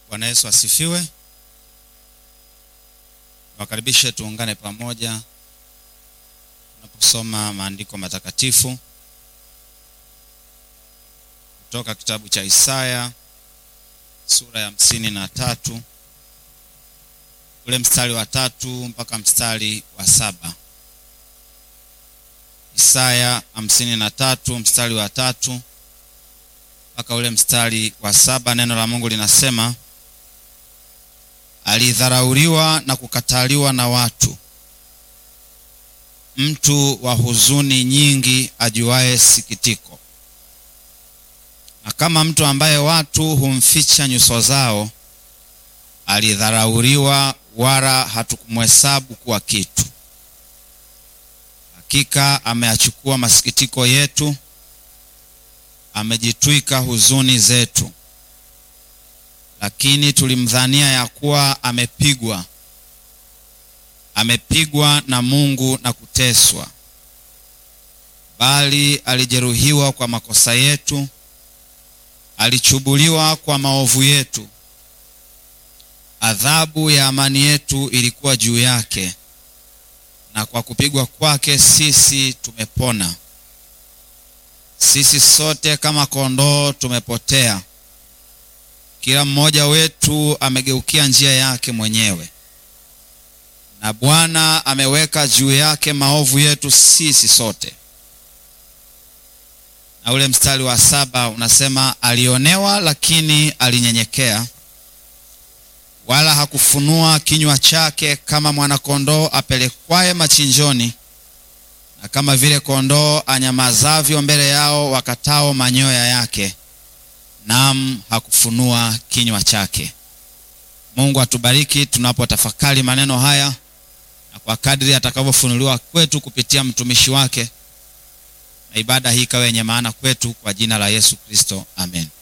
Bwana Yesu asifiwe. Wakaribishe tuungane pamoja tunaposoma maandiko matakatifu kutoka kitabu cha Isaya sura ya hamsini na tatu ule mstari wa tatu mpaka mstari wa saba. Isaya hamsini na tatu mstari wa tatu mpaka ule mstari wa saba. Neno la Mungu linasema alidharauliwa na kukataliwa na watu, mtu wa huzuni nyingi, ajuaye sikitiko, na kama mtu ambaye watu humficha nyuso zao, alidharauliwa, wala hatukumhesabu kuwa kitu. Hakika ameyachukua masikitiko yetu, amejitwika huzuni zetu lakini tulimdhania ya kuwa amepigwa, amepigwa na Mungu na kuteswa. Bali alijeruhiwa kwa makosa yetu, alichubuliwa kwa maovu yetu. Adhabu ya amani yetu ilikuwa juu yake, na kwa kupigwa kwake sisi tumepona. Sisi sote kama kondoo tumepotea kila mmoja wetu amegeukia njia yake mwenyewe, na Bwana ameweka juu yake maovu yetu sisi sote. Na ule mstari wa saba unasema alionewa, lakini alinyenyekea, wala hakufunua kinywa chake, kama mwanakondoo apelekwaye machinjoni, na kama vile kondoo anyamazavyo mbele yao wakatao manyoya yake Naam, hakufunua kinywa chake. Mungu atubariki tunapotafakari maneno haya, na kwa kadri atakavyofunuliwa kwetu kupitia mtumishi wake, na ibada hii ikawe yenye maana kwetu, kwa jina la Yesu Kristo, amen.